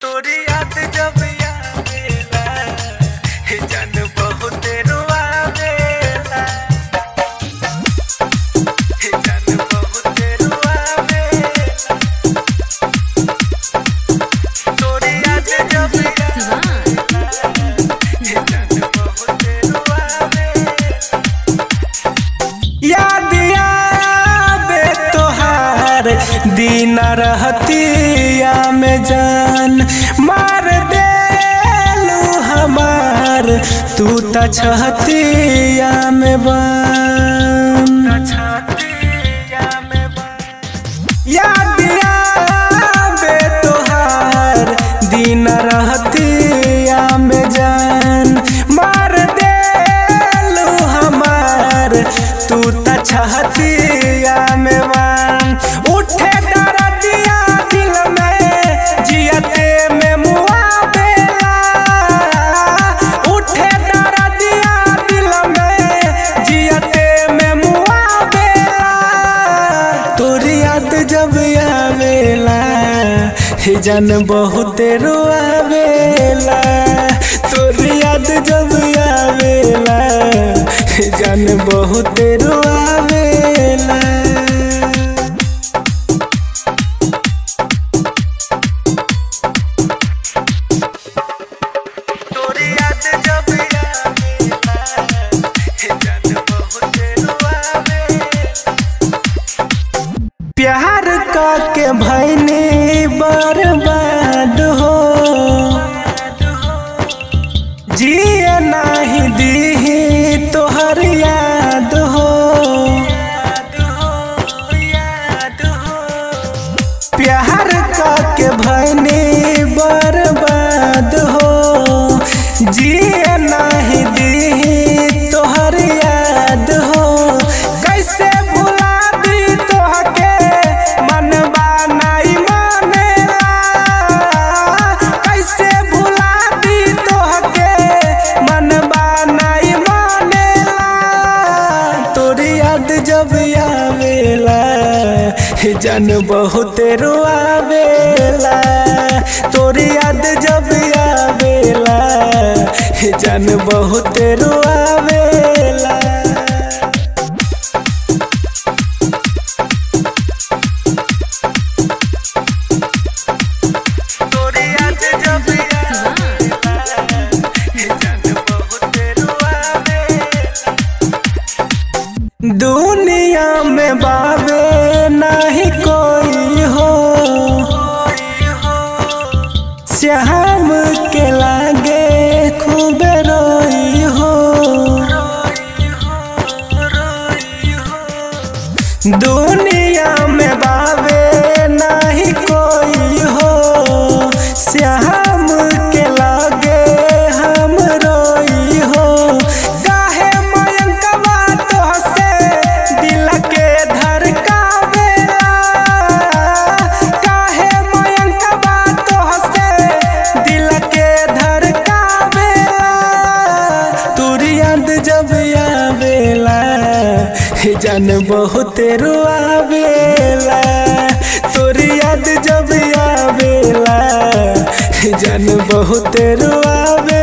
तोरी याद जब आवेला हे जान बहुत रुआवेला हे जान बहुत रुआवेला तोरी याद जब आवेला हे जान बहुत रुआवेला याद आवे तोहार दिन रहतिया में जान मार देलू हमार तू त छहतिया में बन याद आवे तोहार दिन रहतिया में जान मार देलू हमार तू त छहतिया में बन उठे दरदिया दिल में जियते में मुआवेला उठे दरदिया दिल में जियते में मुआवेला तोरी याद जब आवेला हे जान बहुत रोआवेला तोरी याद जब आवेला हे जान बहुत रोआवेला तोरी याद जब आवेला हे जान बहुत रोआवेला प्यार का के भैनी बर्बाद हो जिए नाही दीही तोहर याद हो प्यार का के भैनी बर्बाद हो जिए नाही दीही तोहर याद हो कैसे भुला दी तोहके मनबा नहीं मानेला कैसे भुला दी तोहके मनबा नहीं मानेला तोरी याद जब आवेला हे जान बहुत रोआवेला तोरी याद जब आवेला हे जान बहुत रोआवेला तोरी याद जब आवेला हे जान बहुत रोआवेला दुनिया में बाबे नहीं कोई हो श्याम के लागे खूब रोई हो दुनिया में बाबे नहीं कोई हो श्याम के लागे हम रोई हो काहे मयंकवा तोहसे दिल के धड़कावेला काहे मयंकवा तोहसे दिल के धड़कावेला तोरी याद जब आवेला हे जान बहुत रोआवेला तोरी याद जब आवेला हे जान बहुत रोआवेला